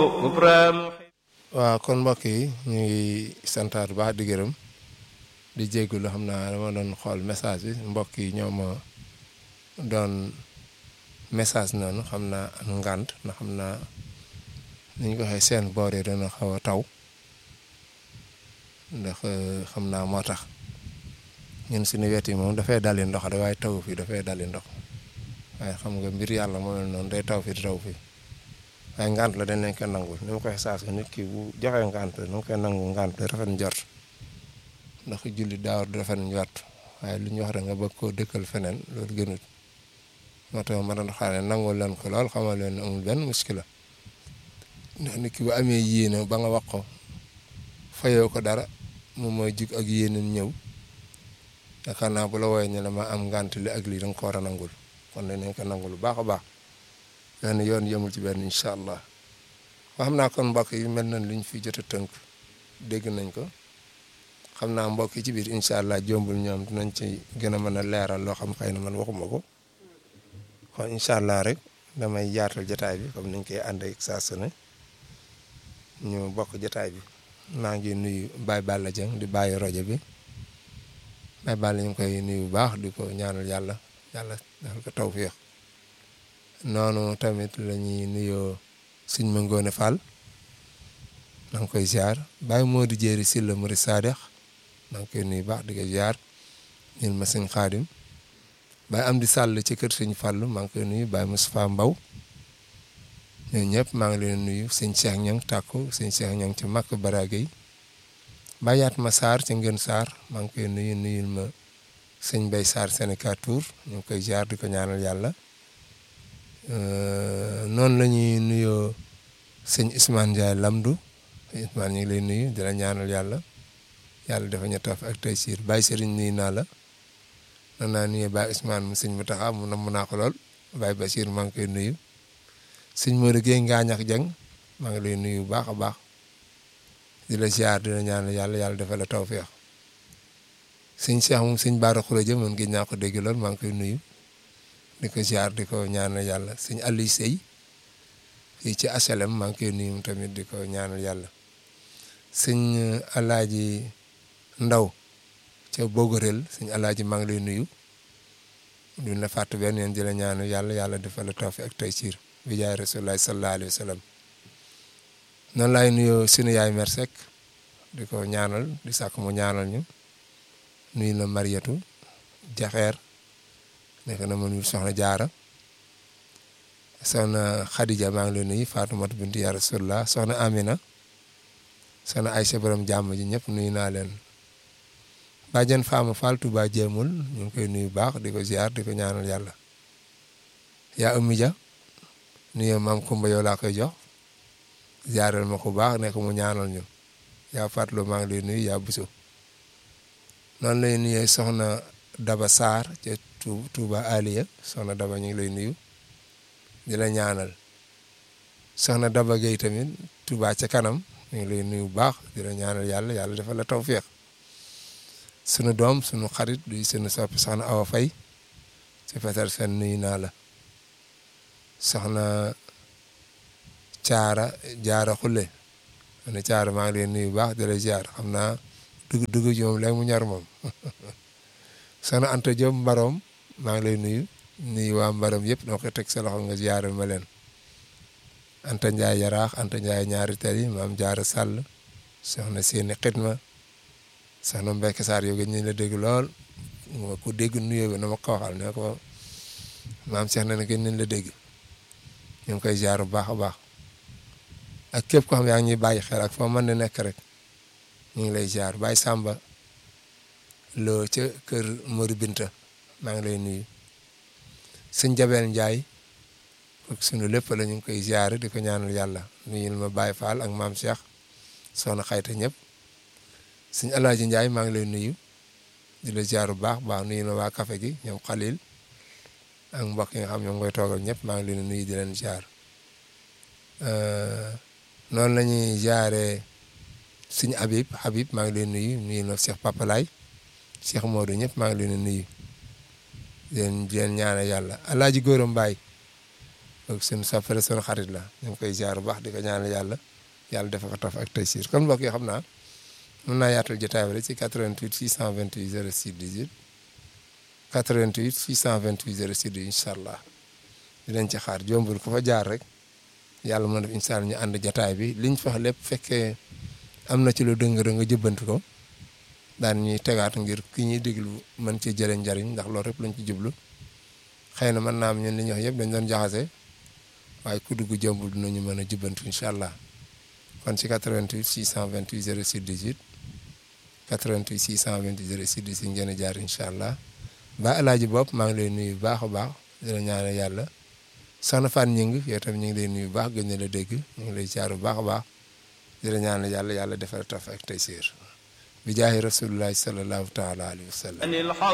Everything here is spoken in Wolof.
waaw kon mbokk yi ñu ngi santaat bu baax di gërëm di jégalu xam naa dama doon xool message bi mbokk yi ñoo ma doon message noonu xam naa am ngànt na xam naa ni ñu ko waxee seen boor yi dana xaw a taw ndax xam naa moo tax ñun suñu wet yi moom dafay dali ndox da waaye taw fii dafay dali ndox waaye xam nga mbir yàlla moo mel noonu day taw fii di taw fii waaye ngant la dañ leen koy nangul ni ma koy saas nit ki bu joxee ngant la ni ma koy nangu ngant la rafet njort ndax julli daawar du rafet njort waaye lu ñu wax rek nga bëgg koo dëkkal feneen loolu gënut moo tax ma doon xaar ne nangul leen ko lool xamal leen ne amul benn muskila ndax nit ki bu amee yéene ba nga wax ko fayoo ko dara moom mooy jug ak yéeneen ñëw yaakaar naa bu la wooyee ñu ne ma am ngant li ak lii da nga ko war a nangul kon dañ ko nangul bu baax a baax benn yoon yëmul ci benn incha allah wax xam naa kon mbokk yi mel nañ li ñu fi jot a tënk dégg nañ ko xam naa mbokk yi ci biir incha allah jombul ñoom dinañ ci gën a mën a leeral loo xam xëy na man waxuma ko kon incha allah rek damay yaatal jotaay bi comme niñ koy ànd ak saa su ne ñu bokk jotaay bi maa ngi nuyu Baye Balla Dieng di bàyyi rajo bi Baye Balla ñu ngi koy nuyu bu baax di ko ñaanal yàlla yàlla defal ko tawféex noonu tamit la ñuy nuyoo suñ ma ngoone Fall maa ngi koy ziar Baye Modou Jéeri Silla Muri Sadex maa ngi koy nuyu baax di ko ziar ñun ma sëñ Xaadim Baye Amdi Sall ci kër sëñ Fallu maa ngi koy nuyu Baye Moustapha Mbaw ñooñu ñëpp maa ngi leen nuyu sëñ Cheikh Ñang tàkku sëñ Cheikh Ñang ci Makk Barage yi Baye Yaat ma Sarr ci Ngën Sarr maa ngi koy nuyu nuyul ma sëñ Bay Sarr Sénégal Tour ñu ngi koy ziar di ko ñaanal yàlla noonu la ñuy nuyoo sëñ Ousmane Ndiaye Lamdu Ousmane ñu ngi lay nuyu di la ñaanal yàlla yàlla dafa ñu taf ak tey siir Baye Serigne nuyu naa la nan naa nuyoo Baye Ousmane mu sëñ mu taxa mu namm naa ko lool Baye Bachir maa ngi koy nuyu sëñ Modou Guèye Ngaañax Jeng maa ngi lay nuyu bu baax a baax di la ziar di la ñaanal yàlla yàlla dafa la tawfeex sëñ Cheikh moom sëñ Baara Khourédia man gis naa ko dégg lool maa ngi koy nuyu di ko ziar di ko ñaanal yàlla sëñ Aliou Sey fii ci HLM maa ngi koy nuyu tamit di ko ñaanal yàlla sëñ Alaaji Ndaw ca Bogorel sëñ Alaaji maa ngi lay nuyu duñ la fàtte benn yéen di la ñaanal yàlla yàlla defal la tawfiq ak taysiir bi jaay Rasulullah sallallahu alayhi wa sallam noonu laay nuyoo sunu yaay mer Seck di ko ñaanal di sàkk mu ñaanal ñu nuyu la Mariatu Jaxeer nekk na ma nuyu soxna Jaara soxna Khadija maa ngi lay nuyu Faatumata bintu yaa Rasulullah soxna Amina soxna Aysa borom jàmm ji ñëpp nuyu naa leen bàjjen Faama Fall Touba jéemul ñu ngi koy nuyu baax di ko ziar di ko ñaanal yàlla yaa Ummi Ja nuyu maam Kumba yow laa koy jox ziaral ma ko baax nekk mu ñaanal ñu yaa Fatlo maa ngi lay nuyu yaa Buso noonu lay nuyee soxna Daba Sarr ca Touba Aliya soxna Daba ñu ngi lay nuyu di la ñaanal soxna Daba Gueye tamit Touba ca kanam ñu ngi lay nuyu bu baax di la ñaanal yàlla yàlla dafa la tawféex sunu doom sunu xarit du sunu soppi soxna Awa Fay ci fetal fen nuyu naa la soxna Caara Jaara Xulle ma ne Caara maa ngi leen nuyu bu baax di la ziar xam naa dugg dugg ci moom léegi mu ñor moom soxna Anta Diop Mbarom maa ngi lay nuyu nuyu waa Mbarom yëpp dama koy teg sa loxo nga ziaral ma leen Anta Ndiaye Yaraax Anta Ndiaye ñaari tali maam Jaara Sall soxna Séni Xidma soxna Mbacke Sarr yow ñu la dégg lool ma ko dégg nuyoo bi na ma ko waxal ne ko maam Cheikh na ne gën nañ la dégg ñu ngi koy ziar bu baax a baax ak képp ko xam yaa ngi ñuy bàyyi xel ak foo mën di nekk rek ñu ngi lay ziar Baye Samba loo ca kër Mori Binta maa ngi lay nuyu sëñ Jabel Ndiaye ak sunu lépp la ñu ngi koy ziar di ko ñaanal yàlla nuyul ma Baye Fall ak maam Cheikh soxna xayta ñëpp sëñ Alaaji Ndiaye maa ngi lay nuyu di la ziar bu baax baax nuyu ma waa café gi ñoom Xalil ak mbokk yi nga xam ñoom ngoy toogal ñëpp maa ngi leen nuyu di leen ziar noonu la ñuy ziaree sëñ Habib Habib maa ngi leen nuyu nuyu na Cheikh Papalaay Cheikh Modou ñëpp maa ngi leen nuyu di leen di leen ñaanal yàlla Alaaji Góora Mbaay kooku suñu soppale suñu xarit la ñu ngi koy ziar bu baax di ko ñaanal yàlla yàlla defa ko taf ak tey siir kon mbokk yi xam naa mën naa yaatal jotaay bi rek ci 88 628 06 18 88 628 06 18 incha allah dinañ ci xaar jombul ku fa jaar rek yàlla mën def incha allah ñu ànd jotaay bi liñ fa lépp fekkee am na ci lu dëng nga jëbbanti ko daan ñuy tegaat ngir ki ñuy déglu mën ci jëlee njariñ ndax loolu rek lañ ci jublu xëy na mën naa am ñun li ñu wax yëpp dañ doon jaxase waaye ku dugg jombul dinañu mën a jubbanti incha allah kon ci 88 628 06 18 88 628 06 18 ngeen a jaar incha allah ba alaaji bopp maa ngi lay nuyu bu baax a baax di la ñaanal yàlla soxna Fan ñing yow tam ñu ngi lay nuyu bu baax gën na la dégg ñu ngi lay jaar bu baax a baax di la ñaanal yàlla yàlla defal taf ak tey siir bi jaahi rasulullahi sallallahu taala alayhi wa sallam